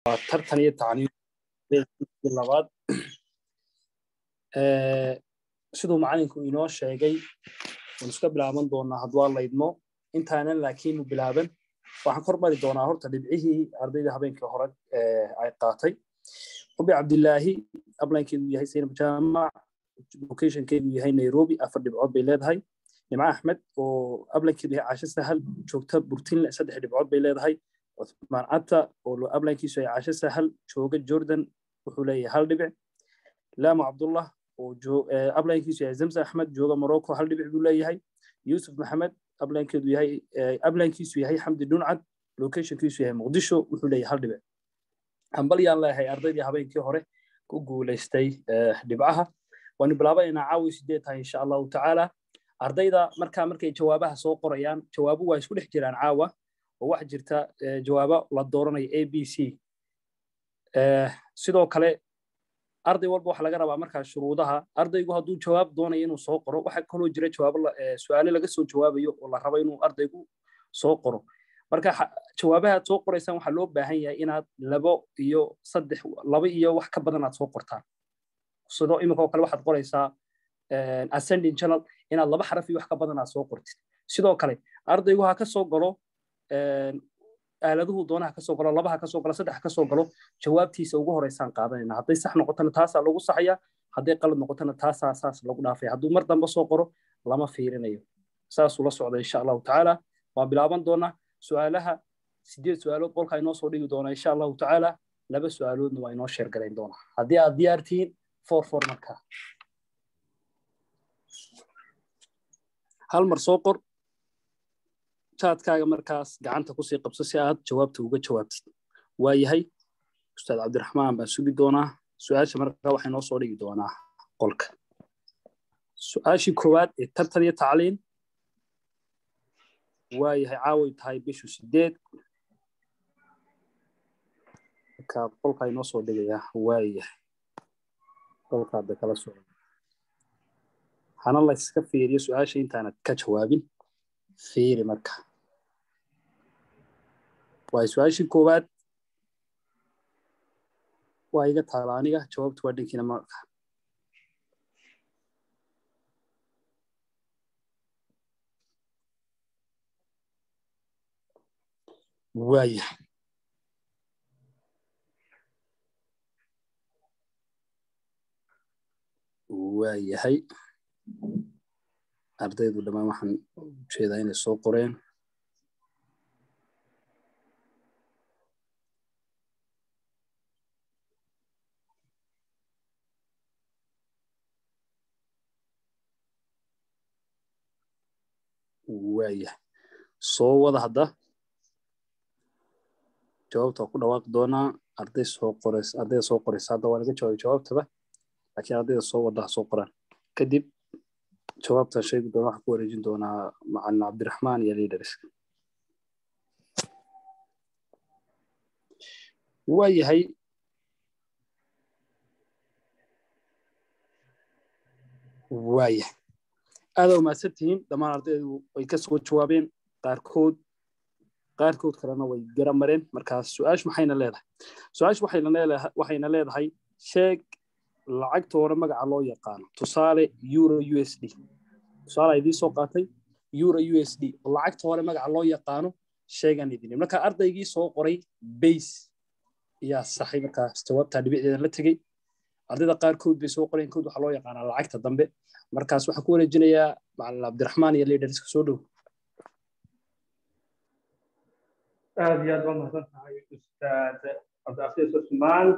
waa tartan iyo tacniim labaad siduu macalinku inoo sheegay waan iska bilaaban doonaa hadduu laydmo intaanan laakiin bilaaban waxaan kor mari doonaa horta dhibcihii ardayda habeenkii hore ay qaatay xubi cabdilaahi ablaynkeedu yahay saynab jaamac locationkeedu yahay nairobi afar dhibcood bay leedahay nimco axmed oo ablankeedu yahay caasho sahal joogta burtinle saddex dhibcood bay leedahay cuthmaan cata oo ablankiisu yahay caasho sahal jooga jordan wuxuu leeyahay hal dhibic laamo cabdullah oo ablankiisu yahay zamza axmed jooga morocco hal dhibic buu leeyahay yusuf maxamed ablankeedu yahay ablankiisu yahay xamdi dhuncad locationkiisu yahay muqdisho wuxuu leeyahay hal dhibic hambalyaan leeyahay ardaydii habeenkii hore ku guulaystay dhibcaha waanu bilaabaynaa caawi sideed tahay insha allahu tacaala ardayda markaa markay jawaabaha soo qorayaan jawaabu waa isku dhex jiraan caawa oo waxa jirta jawaabo la dooranayo a b c sidoo kale arday walba waxa laga rabaa markaa shuruudaha ardaygu hadduu jawaab doonayo inuu soo qoro waxa kaloo jira jawaabo su-aale laga soo jawaabayo oo la rabo inuu ardaygu soo qoro marka jawaabaha aad soo qoraysaan waxaa loo baahan yahay inaad labo iyo saddex laba iyo wax ka badan aad soo qortaan sidoo iminkoo kale waxaad qoraysaa ascending channel inaad laba xaraf iyo wax ka badan aad soo qortid sidoo kale ardaygu ha ka soo galo aaladuhu doonaha kasoo galo labaha kasoo galo saddex kasoo galo jawaabtiisa ugu horeysaan qaadanayna hadday sax noqotona taasaa lagu saxaya hadday qalad noqotona taasaa saas lagu dhaafaya hadduu mar dambe soo qoro lama fiirinayo saasuu la socda insha allahu tacaala waa bilaaban doonaa su-aalaha sideed su-aalood qolka inoo soo dhigi doonaa insha allahu tacaala laba su-aaloodna waa inoo sheergalayn doonaa haddii aad diyaar tihiin for for markaa hal mar soo qor jaadkaaga markaas gacanta kusii qabso si aad jawaabta uga jawaabtid waa yahay ustaad cabdiraxmaan baan sugi doonaa su-aasha markaa waxay noo soo dhigi doonaa qolka su-aashii koowaad ee tartan iyo tacliin waa yahay caaway tahay bishu sideed markaa qolka inoo soo dhigayaa waa yahay qolkaada kala socda hana layska fiiriyo su-aasha intaanad ka jawaabin fiiri marka waay su-aashii koowaad waa iga taala aniga jawaabtu waa dhankiina marka waaya waayahay ardaydu dhammaan waxaan ujeedaa inay soo qoreen waaya soo wada hadda jawaabta waa ku dhawaaqi doonaa arday soo qorays ardayda soo qoraysa hadda waa laga jawaabay jawaabtaba laakiin ardayda soo wada ha soo qoraan kadib jawaabta sheegi doona waxaan ku wareejin doonaa macalin cabdiraxmaan iyo leaders waa yahay waa yahay aadaa umaadsan tihiin dhammaan ardaydu way ka soo jawaabeen qaarkood qaarkood kalena way gara mareen markaas su-aashu maxayna leedahay su-aashu waxayna leedahay sheeg lacagta hore magaca loo yaqaano tusaale euro u s d tusaale idii soo qaatay euro u s d oo lacagta hore magaca loo yaqaano sheegan idin marka ardaygii soo qoray base ayaa saxay markaas jawaabtaa dhibicdeeda la tegey ardayda qaarkood bay soo qoreen kood waxaa loo yaqaanaa lacagta dambe markaas waxaan ku wareejinayaa macalin cabdiraxmaan iyo leaderska soo dhow aad iyo aad waa mahadsan tahay ustaad cabdicafiis cusmaan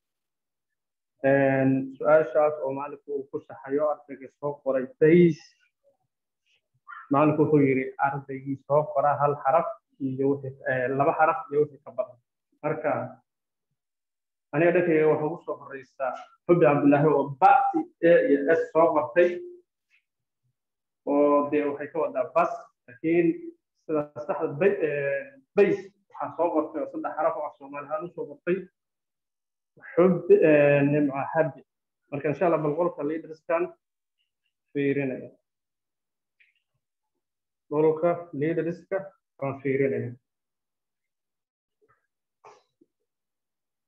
su-aashaas oo macalinku uu ku saxayo ardayga soo qoray bays macalinku wuxuu yidhi ardaygii soo qora hal xaraf iyo laba xaraf iyo wixii ka badan marka aniga dhankayga waxa ugu soo horeysaa xubi cabdillaahi oo bati a iyo s soo qortay oo dee waxay ka wadaa bas laakiin sida saxda bays waxaa soo qortay oo saddex xaraf oo af soomaali ahaan usoo qortay xub nimca habi marka insha allah bal qolka leaderskan fiirinaya qolka leaderska waan fiirinaya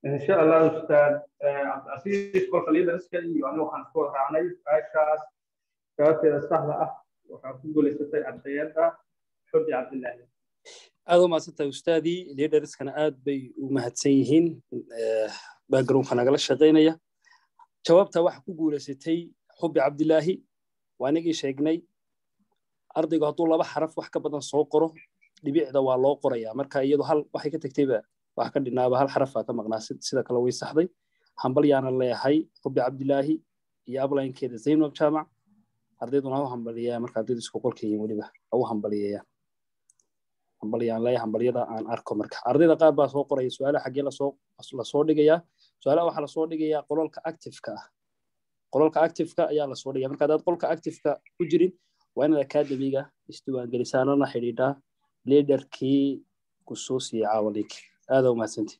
insha allah ustaad cabdicasiis kolka liidariska iyo aniga waxaan isku wada raacnay su-aashaas jawaabteeda saxda ah waxaa ku guulaysatay ardayada xudi cabdilaahi aad u mahadsantahay ustaadii liidariskana aad bay u mahadsan yihiin backgroundka nagala shaqaynaya jawaabta waxa ku guulaysatay xubi cabdilaahi waa inagii sheegnay ardaygu hadduu laba xaraf wax ka badan soo qoro dhibicda waa loo qorayaa marka iyadu hal waxay ka tagtayba wax ka dhinaaba hal xarafaa ka maqnaa sida kale way saxday hambal yaana leeyahay xubi cabdilaahi iyo ablaynkeeda zaynab jaamac ardayduna ha u hambaliyaa marka ardaydu isku qolka yihiin weliba ha u hambaliyayaan hambalyaan leeyahay hambalyada aan arko marka ardayda qaar baa soo qoraya su-aalaha xaggee lasoo lasoo dhigayaa su-aalaha waxaa lasoo dhigayaa qololka activeka ah qololka activeka ayaa lasoo dhigaya marka haddaad qolka activeka ku jirin waa inaad academiga isdiiwaangelisaanana xidhiidhaa liidarkii ku soo siiyey caawaliik aada u mahadsanti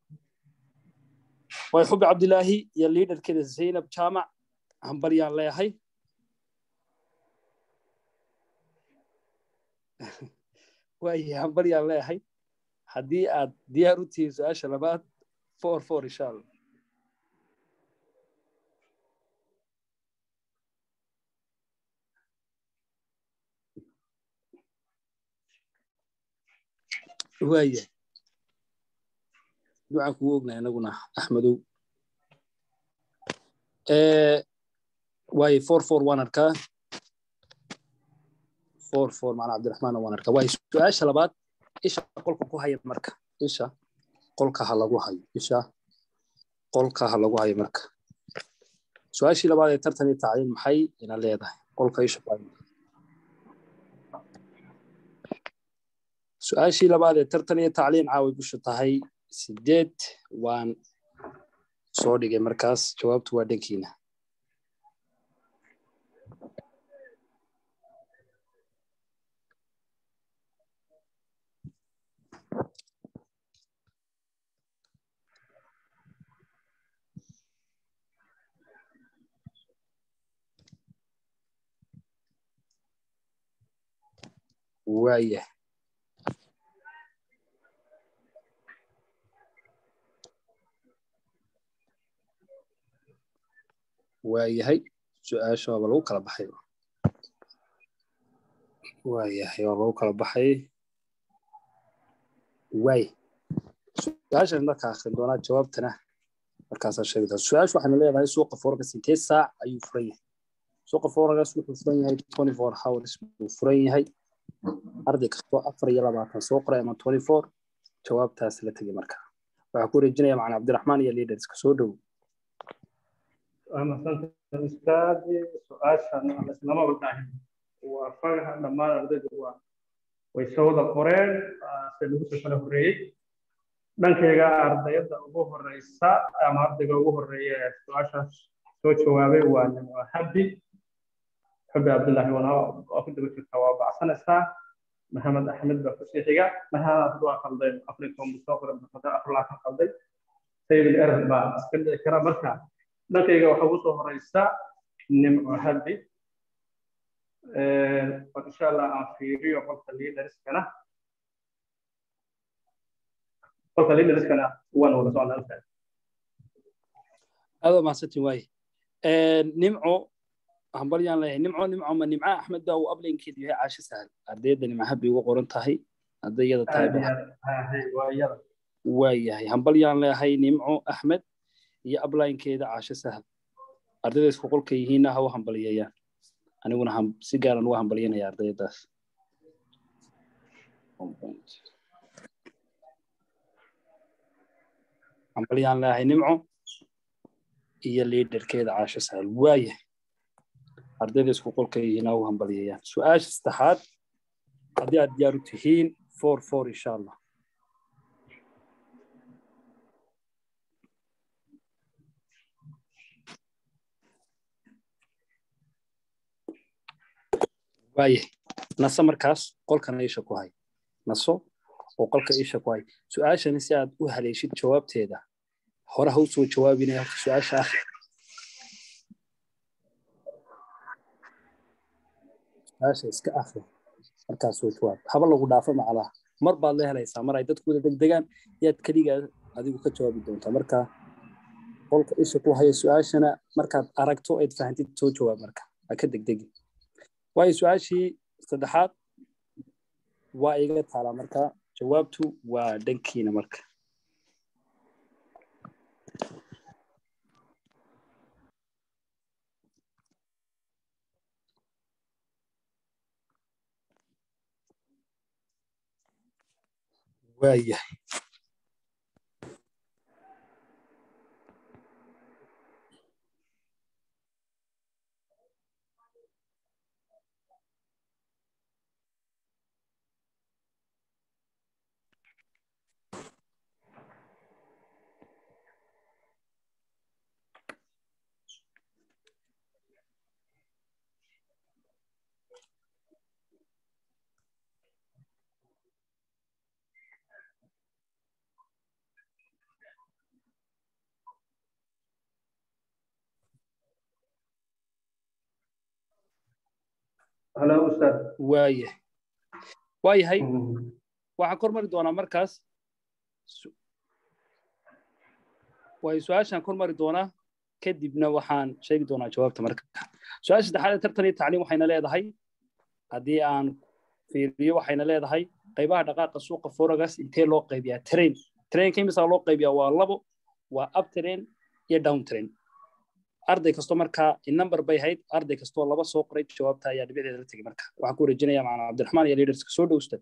way xubi cabdilaahi iyo liidarkeeda zaynab jaamac hambalyaan leeyahay waayahay hambalyaan leeyahay haddii aad diyaar u tihiin su-aasha labaad four four insha allah waayahay ducaan kugu ognahay anaguna axmedow waaye four four waan arkaa four four macna cabdiraxmaan waan arkaa waaye su-aasha labaad isha qolka ku haya marka isha qolka ha lagu hayo isha qolka ha lagu hayo marka su-aashii labaad ee tartan iyo tacliin maxay ina leedahay qolka isha su-aashii labaad ee tartan iyo tacliin caaway busha tahay sideed waan soo dhigay markaas jawaabtu waa dhankiina waayah waayahay su-aasha waaba lagu kala baxay waayahay waaba lagu kala baxay waay su-aashan markaa akhrin doonaa jawaabtana markaasaa sheegi doona su-aasha waxaynu leedahay suuqa foorgas intee saac ayuu furan yahay suuqa foorgas wuxuu furan yahay twenty four hours buu furan yahay arday kastoo afar iyo labaatan soo qoray ama twenty four jawaabtaas la tegay marka waxaa ku wareejinaya macna cabdiraxmaan iyo leaderska soo dhow mahadsantahay ustaadi su-aashan islama wadaahin waa fagaha dhammaan ardaydu waa way soo wada qoreen se lagu soo kala horreeyey dhankayga ardayada ugu horeysa ama ardayga ugu horreeya ee su-aashaas soo jawaabay waa nimco habi xubbi cabdullaahi waa ku daba jirta waa bacsanaysaa maxamed axmed baa kusii xiga maxamed waa qalday africom soo qoray afrlaatan qalday sayid erer baa iska dhici kara marka dhankayga waxa ugu soo horeysa nimco habi insha allah aan fiiriyo qolka liidariskana qolka liidariskana waan wada socnaa aad waa mahadsantiin waaye nimco hambalyaan leeyahay nimco nimco ma nimca axmed baa uu ablaynkeedu yahay caasho sahal ardayda nimco habi uga qoran tahay hadday iyada tahay waa yahay hambalyaan leeyahay nimco axmed iyo ablaynkeeda caasho sahal ardayda isku qolka yihiinna ha u hambalyeeyaan aniguna si gaaran uga hambalyanaya ardaydaas hambalyaan leeyahay nimco iyo liidarkeeda caasho sahal waayahay ardayda isku qolka yihiin ha u hambalyeeyaan su-aasha saddexaad haddii aad diyaar u tihiin four four insha allah waayahay naso markaas qolkana isha ku hay naso oo qolka isha ku hay su-aashani si aad u haleeshid jawaabteeda hore ha u soo jawaabinaya horta su-aasha ah su-aasha iska akhri markaas soo jawaab haba lagu dhaafo macalaha mar baad la helaysaa mar ay dadku wada degdegaan yaad keligaa adigu ka jawaabi doontaa marka qolka isha ku haya su-aashana markaad aragto aad fahantid soo jawaab marka ha ka degdegi waayo su-aashii saddexaad waa iga taalaa marka jawaabtu waa dhankiina marka waayahay halo ustaad waayahay waayahay waxaan kormari doonaa markaas waayo su-aashaan kormari doonaa kadibna waxaan sheegi doonaa jawaabta marka su-aasha saddexaad ee tartan iyo tacliim waxayna leedahay haddii aan fiiriyo waxayna leedahay qaybaha dhaqaaqa suuqa foregas intee loo qaybiyaa train trainka imisaa loo qaybiyaa waa labo waa up train iyo down train arday kasto markaa number bay hayd arday kastoo laba soo qoray jawaabta ayaa dhibicdeeda la tegey marka waxaan ku wareejinayaa macna cabdiraxmaan iyo leaderska soo dhowsta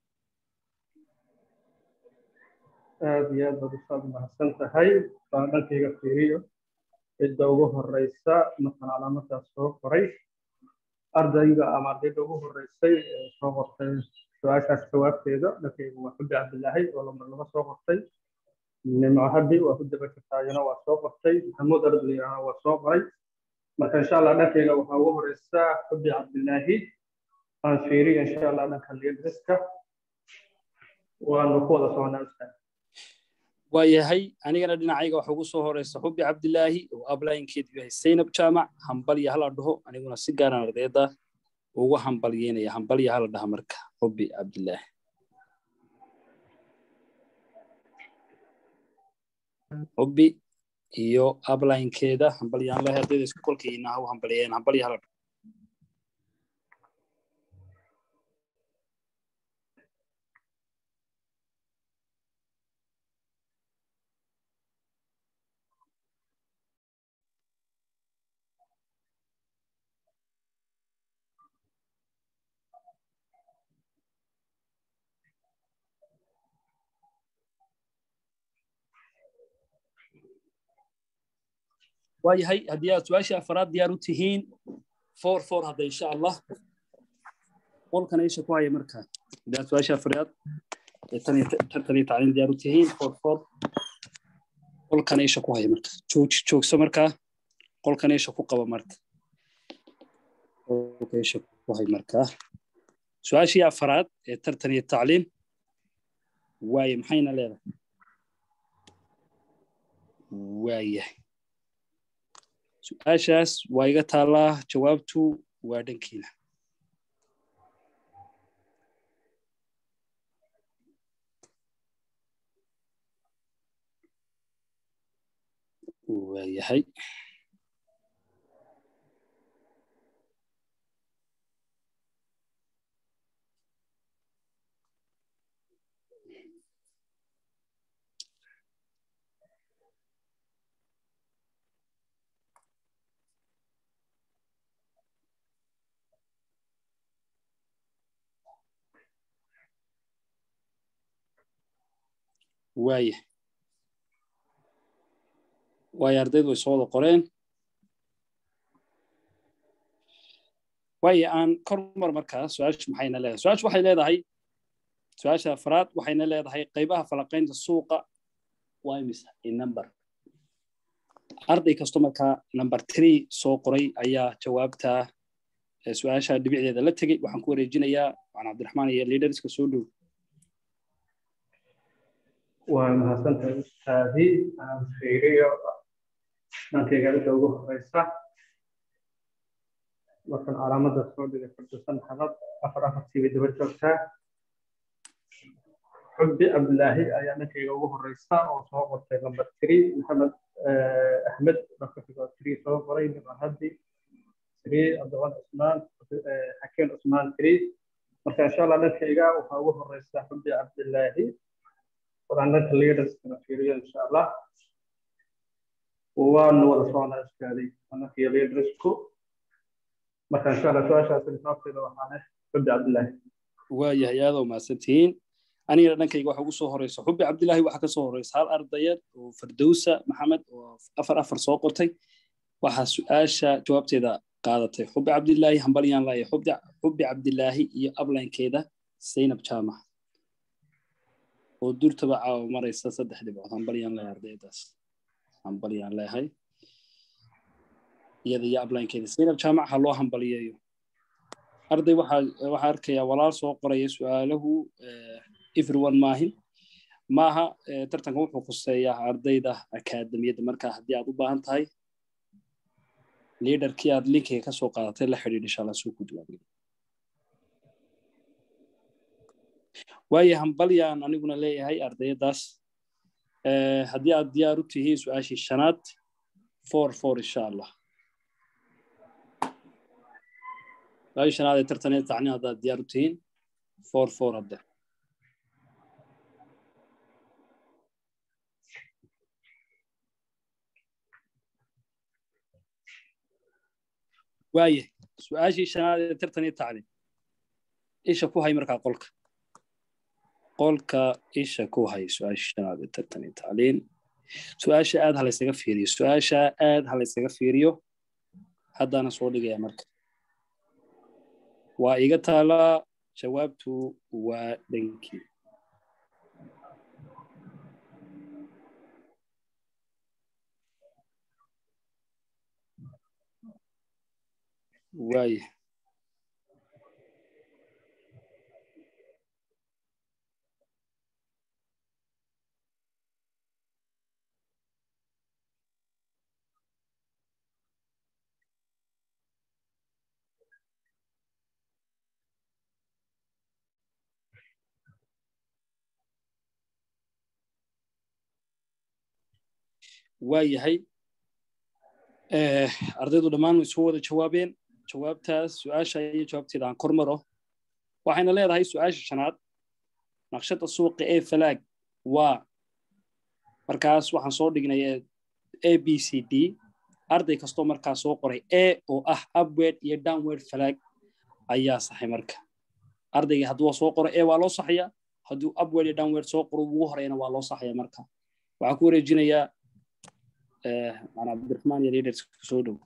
aad iyo aad baad ustaad mahadsan tahay baan dhankayga fiiriyo cidda ugu horeysa markaan calaamadaas soo qoray ardayga ama ardayda ugu horeysay ee soo qortay su-aashaas jawaabteeda dhankayga waa xubbi cabdilaahi oo lambar laba soo qortay nimco habi waa ku daba jirtaayana waa soo qortay maxamuud ardayana waa soo qoray marka insha allah dhankayga waxaa ugu horeysa xubbi cabdilaahi aan fiiriyo insha allah dhanka liidriska waanu ku wada soconaa ustaad waayahay anigana dhinacayga waxa ugu soo horeysa xubbi cabdilaahi oo ablaynkeedu yahay saynab jaamac hambalya hala dhaho aniguna si gaaran ardayda ugu hambalyeynaya hambalya hala dhaha marka xubbi cabdilaahi xubbi iyo ablaynkeeda hambalyaan lahay ardayda isku kolkayna ha u hambalyeeyeen hambalya hala dhaho waayahay haddii aad su-aashii afaraad diyaar u tihiin four four hadda insha allah qolkana isha ku haya markaa haddii aad su-aashii afaraad ee tan iyo tartan iyo tacliin diyaar u tihiin four four qolkana isha ku haya marka joog joogso markaa qolkana isha ku qaba marka qolka isha ku hay markaa su-aashii afaraad ee tartan iyo tacliin waaye maxayna leedahay waayahay su-aashaas waa iga taallaa jawaabtu waa dhankiina waayahay waaya waayo ardaydu way soo wada qoreen waayo aan kormar markaa su-aashu maxayna leedahay su-aashu waxay leedahay su-aasha afraad waxayna leedahay qaybaha falaqaynta suuqa waa imisa in number arday kasto markaa number three soo qoray ayaa jawaabta su-aasha dhibicdeeda la tegey waxaan ku wareejinayaa macna cabdiraxmaan iyo leaderska soo dhow waa mahadsantahay ustaadi aan fiiriyo dhankayga inta ugu horeysa markan calaamada soo dhigay fardusan xalad afar afartii bay daba joogtaa xubbi cabdilaahi ayaa dhankayga ugu horeysa oo soo qortay number three maxamed axmed marka xigoo three soo qoray nimcan haddi three cabdiqan cusmaan xakeen cusmaan three marka insha allah dhankayga waxaa ugu horeysa xubbi cabdilaahi wadaan dhanka leaderskana fiiriyo insha allah waanu wada socnaa iskaaday annakiyo leadersku marka insha allah su-aashaas jawaabteeda waxaane xubbi cabdilaahi waayahay aada u mahadsantihiin anigana dhankayga waxa ugu soo horeysa xubbi cabdilaahi waxaa ka soo horeysa hal ardayad oo fardowsa maxamed oo afar afar soo qortay waxaa su-aasha jawaabteeda qaadatay xubbi cabdilaahi hambalyaan laaya xubbi cabdilaahi iyo ablaynkeeda zaynab jaamac oo durtaba caawa maraysa saddex dhibcood hambalyaan leeyahay ardaydaas hambalyaan leeyahay iyada iyo ablaynkeeda zaynab jaamac ha loo hambaliyeeyo arday waxaa waxaa arkayaa walaal soo qoraya su-aalahu everyone maahin maaha tartanka wuxuu khuseeyaa ardayda akaademiyadda marka haddii aad u baahan tahay liaderkii aad linkiga ka soo qaadatay la xidhiidh insha allah soo ku jawaabay waayo hambalyaan aniguna leeyahay ardayadaas haddii aad diyaar u tihiin su-aashii shanaad four four insha allah su-aashii shanaad ee tartaneed tacni haddaad diyaar u tihiin four four hadde waaye su-aashii shanaad ee tartan iyo tacliim isha ku hay markaa qolka qolka isha ku hay su-aashii shanaad ee tartan iyo tacliin su-aasha aad halaysaga fiiriyo su-aasha aad halaysaga fiiriyo haddaana soo dhigaya marka waa iga taalaa jawaabtu waa dhankii waaye waa yahay ardaydu dhammaan way soo wada jawaabeen jawaabtaas su-aasha iyo jawaabteeda aan kor maro waxayna leedahay su-aasha shanaad naqshada suuqa ee falaag waa markaas waxaan soo dhignay a b c d arday kastoo markaas soo qoray a oo ah upward iyo downward falaag ayaa saxay marka ardaygii hadduu soo qoro a waa loo saxaya hadduu upward iyo downward soo qoro ugu horeyna waa loo saxaya marka waxaan ku wareejinayaa macnaa cabdiraxmaan iyo leaders soo dhow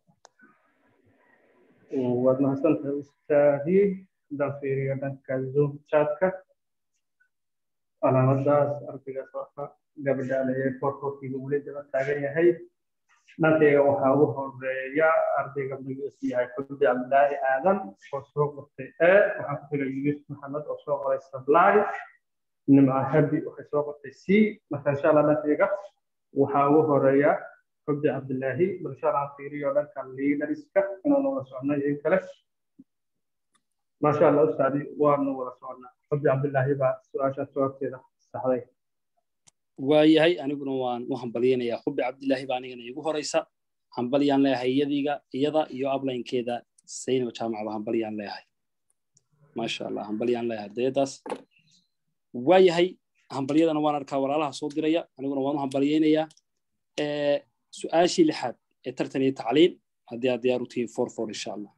waad mahadsantahay ustaadi haddaan fiiriyo dhanka zoom chatka calaamadaas ardaygaas waxa gabadha alayay korkorkiiba weli daba taagan yahay dhankayga waxaa ugu horeeya ardayga magaciisu yahay xubbi cabdilaahi aadan oo soo qortay e waxaa ku xiga yunus maxamed oo soo qoray sablaay nimca habi waxay soo qortay c marka insha allah dhankayga waxaa ugu horeeya xubbi cabdilaahi balsha aan fiiriyo dhanka liidariska inaanu wada socno iyo in kale maasha allah ustaadi waanu wada socnaa xubbi cabdilaahi baa su-aashaas jawaabteeda saxday waayahay aniguna waan u hambalyaynayaa xubbi cabdilaahi baa anigana igu horeysa hambalyaan leeyahay iyadiga iyada iyo ablaynkeeda saynab jaamacba hambalyaan leeyahay maasha allah hambalyaan leeyahay ardayadaas waayahay hambalyadana waan arkaa walaalaha soo diraya aniguna waan u hambalyaynayaa su-aashii lixaad ee tartan iyo tacliin haddii aad diyaar u tihiin for for insha allah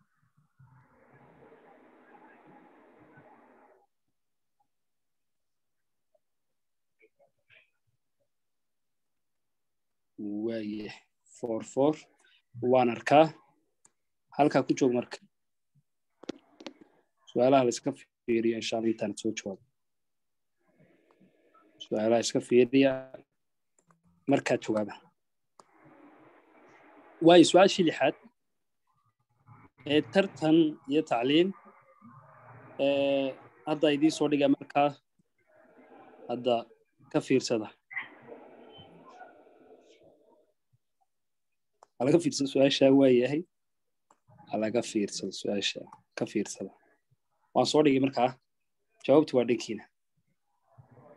waaye for for waan arkaa halkaa ku joog marka su-aalaha la iska fiiriyo insha allah intaan soo jawaabo su-aalaha iska fiiriya markaad jawaaba waayo su-aashii lixaad ee tartan iyo tacliin hadda idiin soo dhiga markaa hadda ka fiirsada halaga fiirsada su-aasha waa yahay halaga fiirsada su-aasha ka fiirsada waan soo dhigay markaa jawaabtu waa dhankiina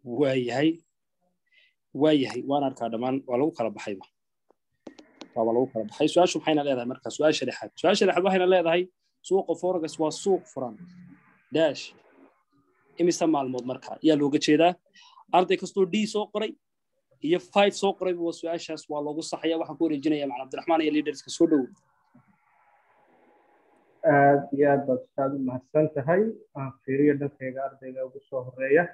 waayahay waayahay waan arkaa dhammaan waa lagu kala baxayba waaba lagu kala baxay su-aashu maxayna leedahay marka su-aasha lixaad su-aasha lixaad waxayna leedahay suuqa forex waa suuq furan dash imise maalmood marka ayaa looga jeedaa arday kastoo d soo qoray iyo five soo qorayba waa su-aashaas waa loogu saxaya waxaan ku wareejinaya macalin abdiraxmaan iyo leaderska soo dhowow aad iyo aad baad ustaad u mahadsan tahay aan fiiriyo dhankayga ardayga ugu soo horeeya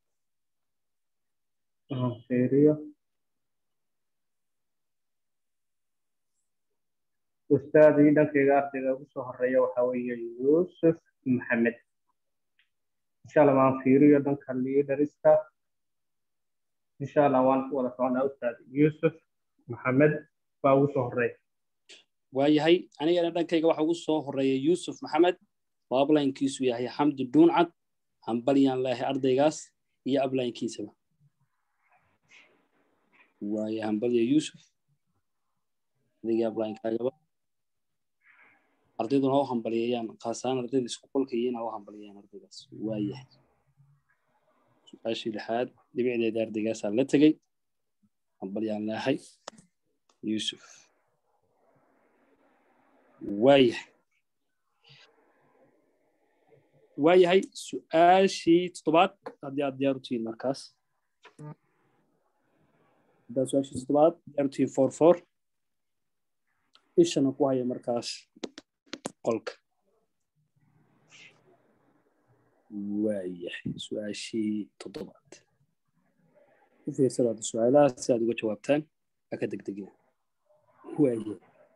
aan fiiriyo ustaadii dhankayga ardayga ugu soo horeeya waxaa weeye yuusuf maxamed insha allah waan fiiriyo dhanka leaderska insha allah waan ku wada soconaa ustaad yuusuf maxamed baa ugu soo horeeya waayahay anigana dhankayga waxa ugu soo horeeya yuusuf maxamed oo ablaynkiisu yahay xamdi dhuuncad hambalyaan leehay ardaygaas iyo ablaynkiisaba waaya hambalya yuusuf adigii ablaynkaagaba ardayduna ha u hambalyeeyaan khaasaan ardayda isku qolka iyo inaa u hambalyeeyaan ardaygaas waayahay su-aashii lixaad dhibicdeeda ardaygaasaa la tegey hambalyaan leehay yuusuf waayahay waayahay su-aashii toddobaad haddii aad diyaar u tihiin markaas haddaad su-aashii toddobaad diyaar u tihiin four four ishana ku haya markaas qolka waayahay su-aashii toddobaad u fiirsadaada su-aalaha si aad uga jawaabtaan ha ka degdegina waayahay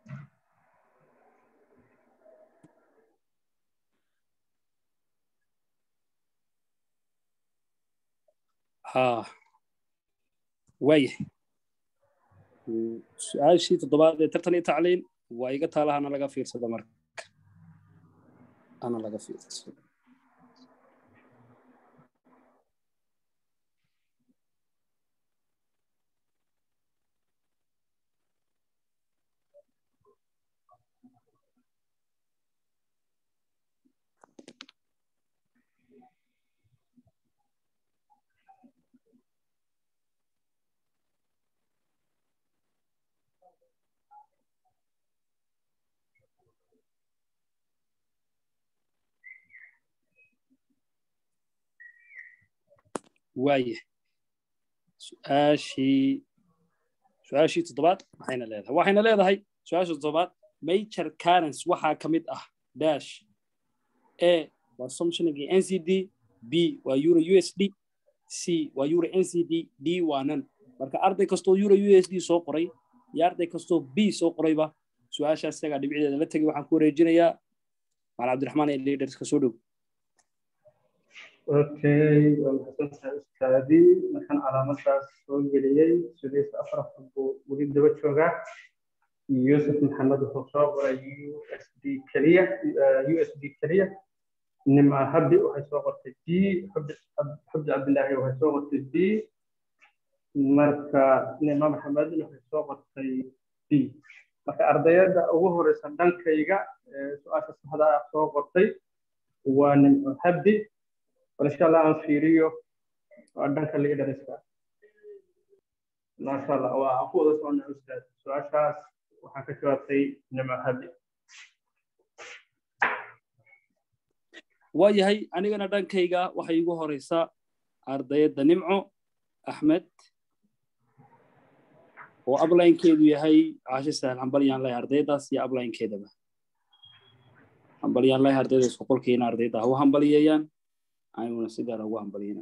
ها waayahay su-aashii toddobaad ee tartan iyo tacliin waa iga taala hana laga fiirsado marka hana laga fiirsado waayahay su-aashii su-aashii toddobaad maxayna leedahay waxayna leedahay su-aasha toddobaad major currents waxaa ka mid ah dash a waa somshinigii n c d b waa euro u s d c waa euro n c d d waa nan marka arday kastoo euro u s d soo qoray iyo arday kastoo b soo qorayba su-aashaas isagaa dhibicdeeda la tegay waxaan ku wareejinayaa maal cabdiraxmaan ee leaderska soo dhow okay waa mahadsantahay ustaadii markaan calaamadaas soo geliyey sudaysa afar afar buu weli daba joogaa yuusuf maxamed wuxuu soo qoray u s d keliya u s d keliya nima habbi waxay soo qortay d xubdi cabdilaahi waxay soo qortay b marka nima maxamedna waxay soo qortay b marka ardayada ugu horeysa dhankayga su-aasha saxda ah soo qortay waa nimco habbi bal insha allah aan fiiriyo waa dhanka leaderska maasha allah waa aan ku wada soconnaa ustaad su-aashaas waxaan ka jawaabtay nimco habbi waayahay anigana dhankayga waxay igu horeysaa ardayadda nimco axmed oo ablaynkeedu yahay caashe sahal hambalyaan lahay ardaydaas iyo ablaynkeedaba hambalyaan lahay ardayda isku qolkiina ardayda ha u hambalyeeyaan aniguna si gaara ugu hambalyina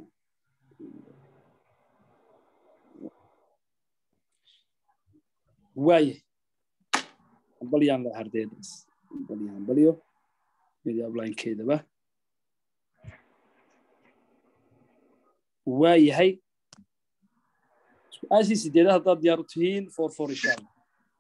waayahay hambalyaan lahay ardaydaas hambalyo hambalyo iyo ablaynkeedaba waayahay su-aashii sideedaad haddaad diyaar u tihiin for for insha allah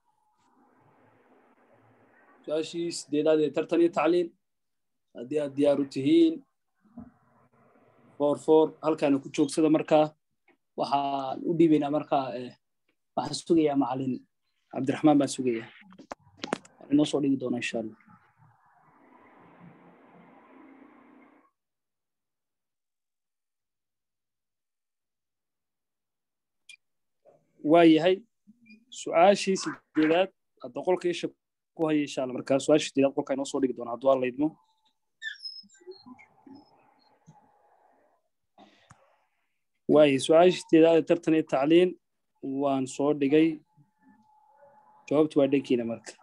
su-aashii sideedaad ee tartan iyo tacliin haddii aad diyaar u tihiin for for halkaana ku joogsada markaa waxaan u dhiibaynaa markaa waxaan sugayaa macalin cabdiraxmaan baan sugayaa inoo soo dhigi doona insha allah waa yahay su-aashii sideedaad hadda qolka isha ku haya insha alla markaa su-aashii sideedaad qolka inoo soo dhigi doona hadduu alla idmo waayahay su-aashii sideedaad ee tartan iyo tacliin waan soo dhigay jawaabtu waa dhankiina marka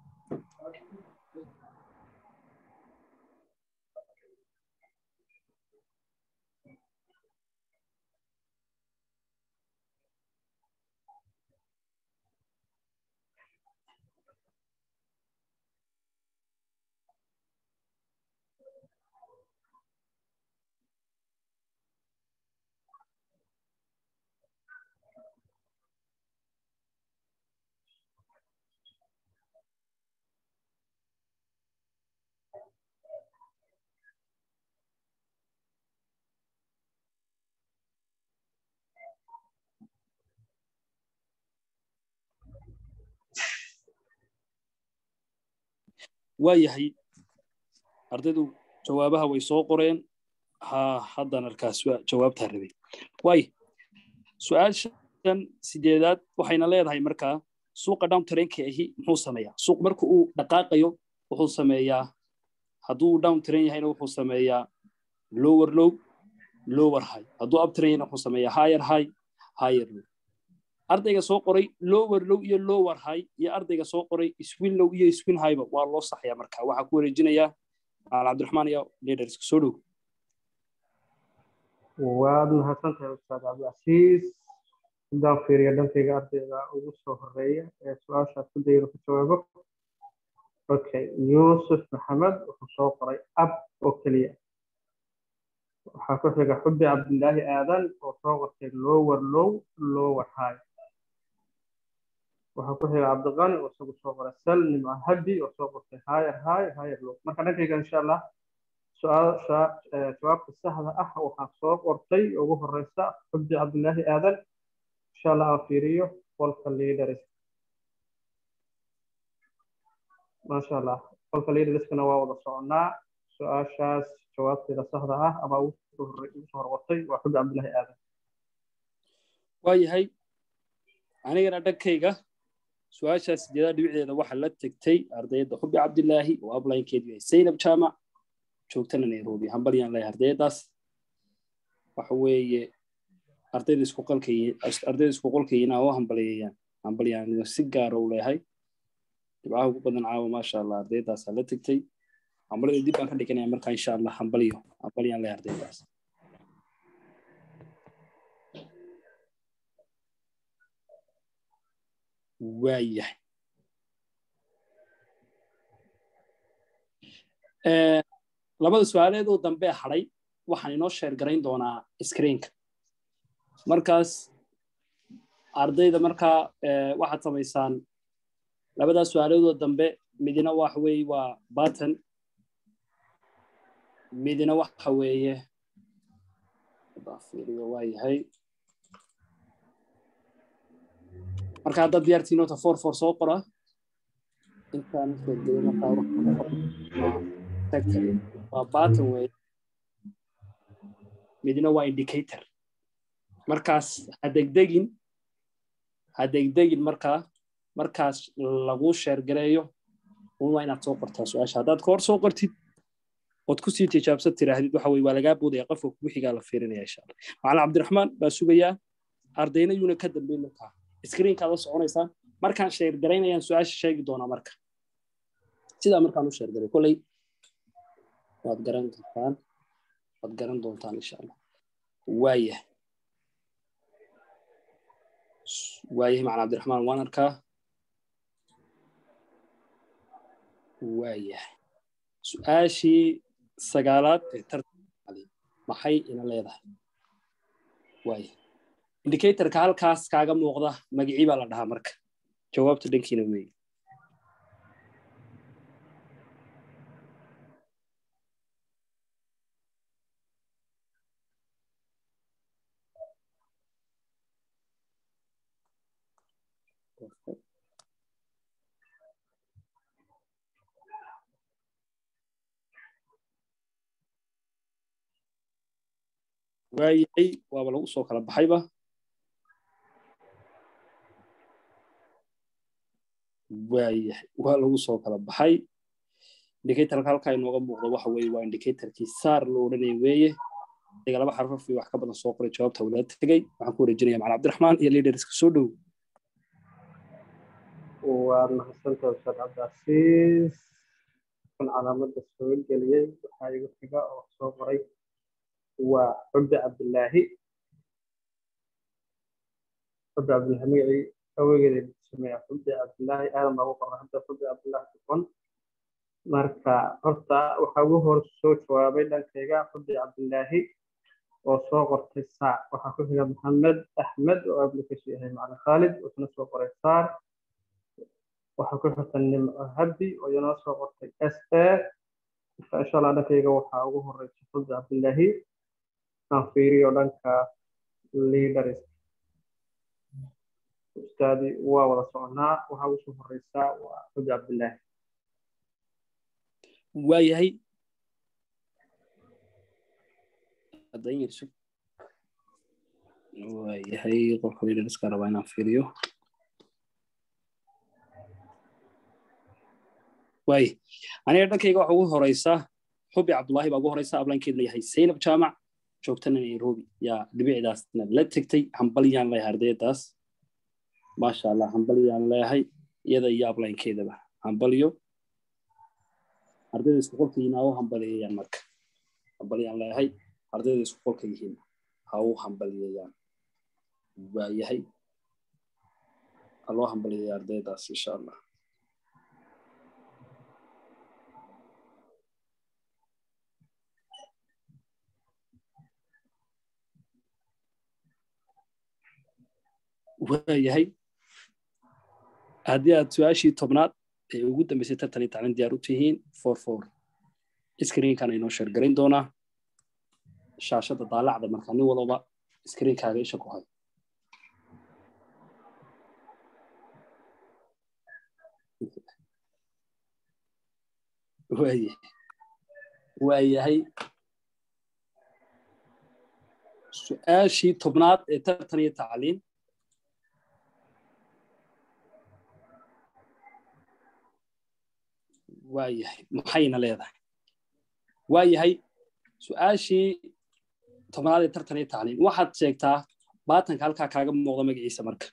waa yahay ardaydu jawaabaha way soo qoreen ha haddan arkaas jawaabtaa rabay waay su-aashan sideedaad waxayna leedahay markaa suuqa down trainka ahi muxuu sameeyaa suuq marka uu dhaqaaqayo wuxuu sameeyaa hadduu down train yahayna wuxuu sameeyaa lower low lower high hadduu up train yahayna wuxuu sameeyaa higher high higher low ardayga soo qoray lower low iyo lower high iyo ardayga soo qoray swin low iyo swin highba waa loo saxaya marka waxaa ku wareejinayaa al cabdiraxmaan iyo leaderska soo dhow waad mahadsantahay ustaad cabdicasiis haddaan fiiriyo dhankayga ardayga ugu soo horeeya ee su-aashaas ku dayro ku jawaabo okay yuusuf maxamed wuxuu soo qoray ab oo keliya waxaa ku xiga xubbi cabdilaahi aadan oo soo qortay lower low lower high waxaa ku xiga cabdiqani oo isagu soo qoray sal nimca habi oo soo qortay higher high higher low marka dhankayga insha allah su-aasha jawaabta saxda ah waxaa soo qortay ugu horeysa xubbi cabdilaahi aadan insha allah aan fiiriyo qolka leaders maasha allah qolka leaderskana waa wada soconaa su-aashaas jawaabteeda saxda ah ama ugu soo horqortay waa xubbi cabdilaahi aadan waa yahay anigana dhankayga su-aashaas sideedaad dhibicdeeda waxaa la tegtay ardayda xubbi cabdilaahi oo ablaynkeedu yahay saynab jaamac joogtana nairobi hambalyaan leeyahay ardaydaas waxa weeye ardayda isku qalkay ardayda isku qolkayina oo hambalyeeyaan hambalyaan si gaara u leeyahay dhibcaha ugu badan caawa maasha allah ardaydaasaa la tegtay hambalyada dib baan ka dhiganaya markaa insha allah hambalyo hambalyaan leeyahay ardaydaas waayahay labada su-aaleed oo dambe hadhay waxaan inoo sheer garayn doonaa screenka markaas ardayda markaa waxaad samaysaan labadaas su-aaleedoo dambe midina waxa weeye waa button midina waxa weeye waa yahay marka haddaad diyaartii nota for for soo qora intaan waa button wey midna waa indicator markaas ha degdegin ha degdegin markaa markaas lagu sheergareeyo un waa inaad soo qortaa su-aasha haddaad ka hor soo qortid ood kusii tijaabsan tiraahdid waxa weye waa lagaa boodaya qofka kugu xigaa la fiirinaya insha allah macalin cabdiraxmaan baa sugayaa ardayna yuuna ka dambeyn markaa screenkaad la soconaysaa markaan sheergaraynayaan su-aasha sheegi doonaa marka sidaa markaan u sheergaray kolley waad garan kartaan waad garan doontaan insha allah waayah waayahay macalin cabdiraxmaan waan arkaa waayahay su-aashii sagaalaad ee tartan maxay ina leedahay waaya indicatorka halkaas kaaga muuqda magicii baa la dhahaa marka jawaabta dhankiina weeye waayahay waaba lagu soo kala baxayba waayahay waa lagu soo kala baxay indicatorka halkaa inooga muuqdo waxa weeye waa indicatorkii saar loo odhanaya weeye adiga laba xarfaf iyo wax ka badan soo qoray jawaabta wala tegey waxaan ku wareejinaya macala cabdiraxmaan iyo leaderska soo dhow waa mahadsantahay ustaad cabdicasiis kan calaamadda soo geliyey waxaa igu xiga oo soo qoray waa xubbi cabdilaahi xubbi cabdilaahi magacii awegeeda sameeya xubbi cabdilaahi aadan baa ugu qornay hadda xubbi cabdilaahi dufan marka horta waxaa ugu hor soo jawaabay dhankayga xubbi cabdilaahi oo soo qortay saac waxaa ku xiga maxamed axmed oo ablikiisu yahay macalin khaalid wuxuuna soo qoray saar waxaa ku xigta nimco habdi oo iyana soo qortay s a marka insha allah dhankayga waxaa ugu horeysa xubbi cabdilaahi aan fiiriyo dhanka leaders ustaadi waa wada soconaa waxaa ugu soo horeysaa waa xubbi cabdilaahi waayahay waayahay qofka leaderska rabaa inaan fiiriyo waay aniga dhankayga waxa ugu horeysaa xubi cabdullaahi baa ugu horeysa ablaankeedna yahay zaynab jaamac joogtana nairobi yaa dhibicdaasna la tegtay hambalyaan leeyahay ardaydaas maasha allah hambalyaan leeyahay iyada iyo ablaankeedaba hambalyo ardayda isku qolka yihiin ha u hambaliyayaan marka hambalyaan leeyahay ardayda isku qolka yihiin ha u hambaliyayaan waayahay ha loo hambaliyaya ardaydaas insha allah waayahay haddii aad su-aashii tobnaad ee ugu dambeysay tartanii taclin diyaar u tihiin for for screenkan inoo sheergarayn doonaa shaashada daalacda marka nin walba screenkaaga isha ku hay waayahay su-aashii tobnaad ee tartan iyo tacliin waayahay maxayna leedahay waayahay su-aashii tobnaad ee tartan iyo tacliin waxaad sheegtaa baatanka halkaa kaaga muuqda magaciisa marka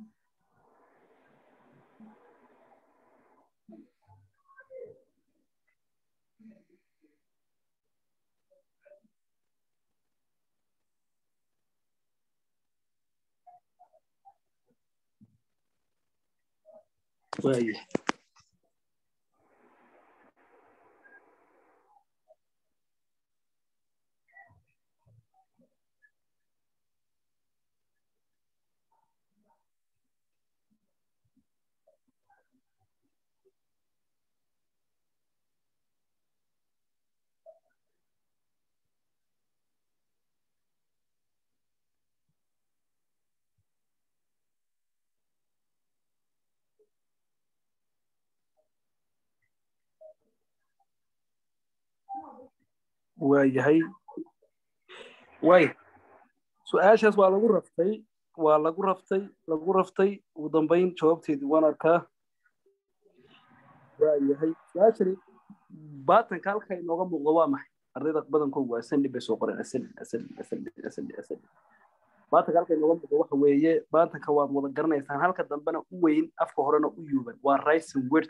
waayahay waayahay way su-aashaas waa lagu raftay waa lagu raftay lagu raftay ugu dambayn jawaabteedii waan arkaa waayahay su-aashani baatanka halka inooga muuqdo waa maxay ardayda badankoodu waa asandi bay soo qoreen asandi asandi asandi asandi asandi baatanka halka inooga muuqdo waxa weeye baatanka waad wada garanaysaan halka dambena u weyn afka horena u yuuban waa rising word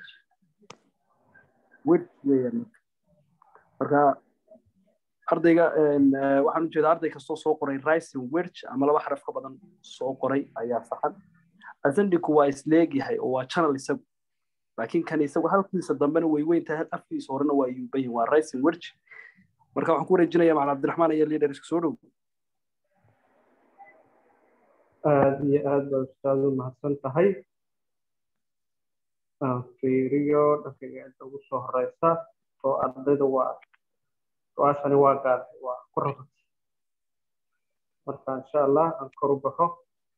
word weeyaan marka ardayga waxaan ujeedaa arday kastoo soo qoray rising werch ama laba xaraf ka badan soo qoray ayaa saxan asendiku waa isleegyahay oo waa channel isagu laakiin kan isagu halkiisa dambena way weyn tahay afkiisa horena waa yuubayin waa rising werch marka waxaan ku wareejinaya macala cabdiraxmaan iyo leaderska soo dhow aad iyo aad baa ustaadu mahadsan tahay aan fiiriyo dhankayga inta ugu soo horeysa oo ardayda waa su-aashani waa gaartay waa ku rabatay marka insha allah aan kor u baxo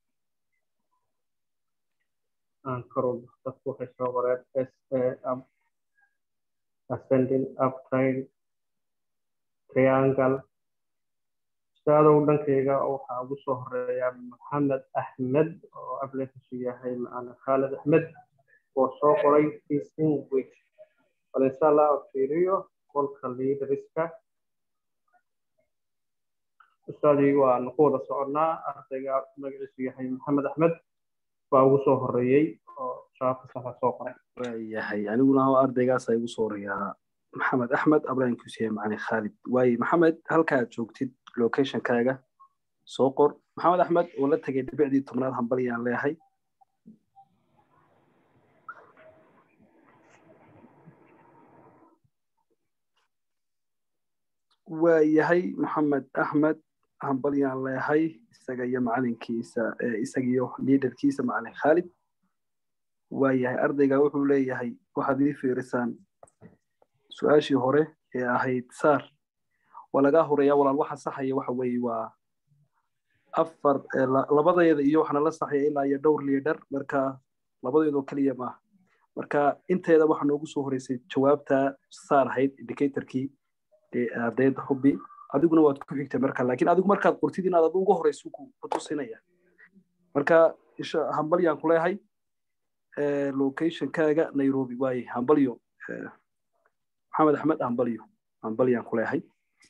aan kor u baxo dadku waxay soo qoreen s a up ascending up train triangle ustaadow dhankayga waxaa ugu soo horeeya maxamed axmed oo ablekiisu yahay macana khaalid axmed oo soo qoray teaching week bal insha allah fiiriyo qolka leaderska ustaadii waanu ku wada soconnaa ardayga magaciisu yahay maxamed axmed baa ugu soo horeeyey oo shabaabka saxa soo qoray waayahay aniguna ardaygaasa igu soo horeeyaa maxamed axmed ablaankiisu macali khaalid waaye maxamed halkaad joogtid locationkaaga soo qor maxamed axmed oo la tegay dhibicdii tobnaad hambalyaan leeyahay waayahay maxamed axmed hambalyaan leeyahay isaga iyo macalinkiisa isaga iyo liidarkiisa macalin khaalid waayahay ardayga wuxuu leeyahay waxaad ii fiirisaan su-aashii hore ee ahayd saar waa lagaa horeeyaa walaal waxa saxaya waxa weeye waa afar labadeeda iyo waxaana la saxaya ilaa iyo dhowr liidar marka labadeedoo keliya maaha marka inteeda waxaa noogu soo horeysay jawaabta saar ahayd indicatorkii ardayda hubi adiguna waad ku xigtay marka laakiin adigu markaad qortid inaad adu ugu horeyso ku tusinaya marka hambalyaan ku leeyahay locationkaaga nairobi waaye hambalyo maxamed axmed hambalyo hambalyaan ku leeyahay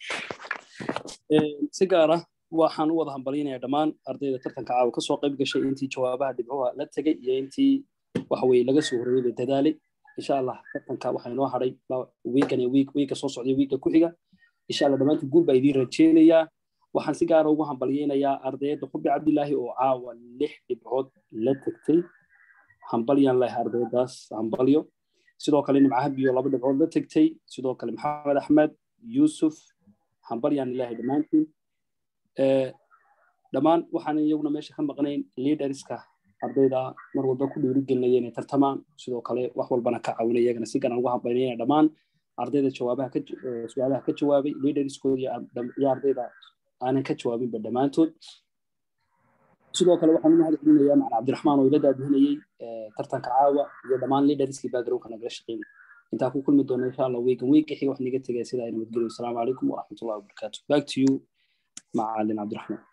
si gaar ah waxaan u wada hambalyinayaa dhammaan ardayda tartanka caawa kasoo qayb gashay intii jawaabaha dhibcuha la tegay iyo intii waxa weye laga soo horeeyey dadaalay insha allah tartanka waxaa inoo hadhay wiigan iyo wiiga soo socday wiiga ku xiga insha allah dhammaantii guul baa idiin rajeynayaa waxaan si gaara ugu hambalyeynayaa ardayda xubi cabdilaahi oo caawa lix dhibcood la tegtay hambalyaan lehay ardaydaas hambalyo sidoo kale nimcahabiyo laba dhibcood la tegtay sidoo kale maxamed axmed yuusuf hambalyaan ilahay dhammaantiin dhammaan waxaan iyaguna meesha ka maqnayn leaderska ardayda mar walba ku dhiirigelinaya inay tartamaan sidoo kale wax walbana ka caawinaya iyagana si garan ugu hambaynaya dhammaan ardayda jawaabaha ka su-aalaha ka jawaabay leaderskooda iyo ardayda aanan ka jawaabinba dhammaantood sidoo kale waxaan u mahad celinayaa macna cabdiraxmaan oo ila daadihinayey tartanka caawa iyo dhammaan leaderskii backgroundka nagala shaqeynay intaan ku kulmi doona insha allah weegan weega xiga wax niga tegaya sidaa nabadgelyo asalaamu calaykum waraxmatullahi wabarakaatu back to you macalin cabdiraxmaan